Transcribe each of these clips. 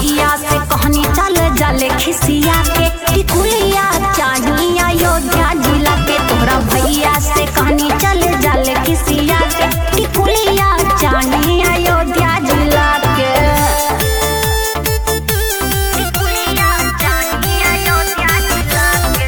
भैया से कहनी चल जले खिसिया के टिकुलिया चाहिए अयोध्या जिला के तोहरा भैया से कहनी चल जले खिसिया के टिकुलिया चाहिए अयोध्या जिला के टिकुलिया चाहिए अयोध्या जिला के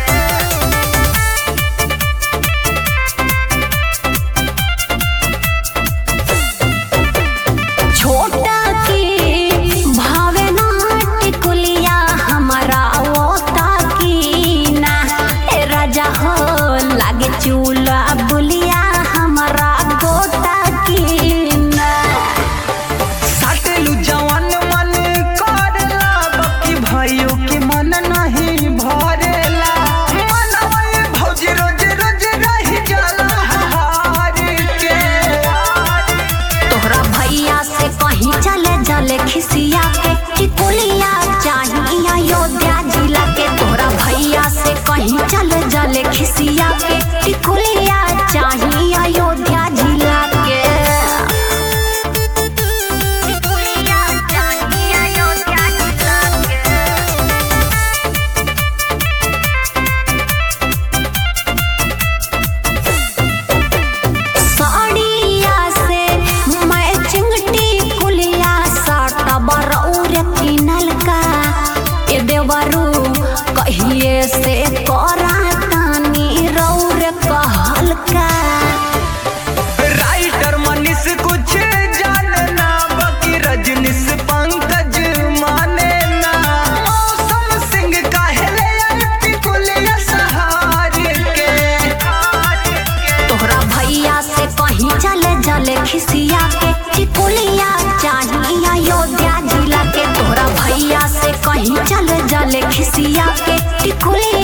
छोटा की भावे ना टिकुलिया हमारा ओता की ना ए राजा हो लागे चूल्हा बुलिया हमारा गोटा की ना साटेलू जवान मन करेला बाकी भाइयों के मन नहीं भरेला मनवा भौजी रोज रोज रही जाला हार के तोहरा भैया से कहीं चले जले खिसिया के टिकुलिया चाहिए अयोध्या जिला के तोहरा भैया से कहीं चले जले खिसिया के टिकुलिया चाहिए अयोध्या जिला के टिकुलिया चाहिए अयोध्या जिला के साड़िया से मैचिंग टिकुलिया साटा बरौर किनल का ए देवरू कहिए से करा तानी रौर कहल का राइटर मनीष कुछ जानना बाकी रजनीश पंकज माने ना मौसम सिंह काहेले टिकुलिया सहार के तोहरा भैया से कहीं चले जले खिसिया के टिकुलिया चाहिए अयोध्या जिला के तोहरा भैया से कहीं चले जले खिसिया के टिकुलिया